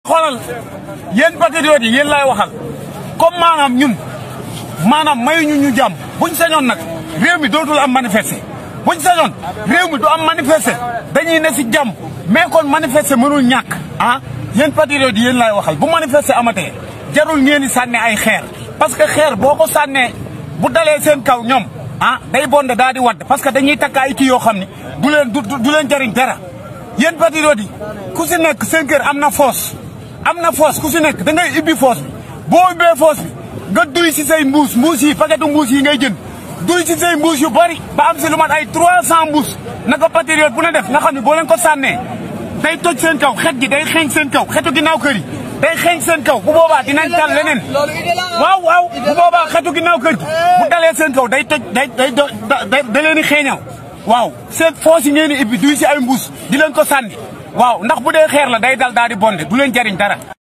xoolal yéen patriotes yi yéen laay waxal comme maanaam ñun maanaam mayuñu ñu jàmm buñ sañoon nag réew mi dootul am manifester buñ sañoon réew mi du am manifester dañuy ne si jàmm mais kon manifester mënul ñàkk ah yéen patriotes yi yéen laay waxal bu manifester amatee jarul ngeen di sànne ay xeer parce que xeer boo ko sànnee bu dalee seen kaw ñoom ah day bonde daal di wadd parce que dañuy takk ay kii yoo xam ni du leen du leen jariñ dara yéen patriotes yi ku si nekk seen kër am na foos am na foos ku si nekk da ngay ibbi foos bi boo ubbee foos bi nga duy si say mbuus mbuus yi paquetu mbuus yi ngay jënd duy si say mbuus yu bari ba am si lu mat ay 300 mbuus naka patriote bu ne def nga xam ne boo leen ko sànnee day toj seen kaw xet gi day xeeñ seen kaw xetu ginnaaw kër yi day xeeñ seen kaw bu boobaa dinañ tal leneen waaw waaw bu boobaa xetu ginnaaw kër gi bu dalee seen kaw day toj day day da leen di xeeñaw waaw seen foos yi ngeen di ibbi duy si ay mbuus di leen ko sànni waaw ndax bu dee xeer la day dal daal di bonde du leen jariñ dara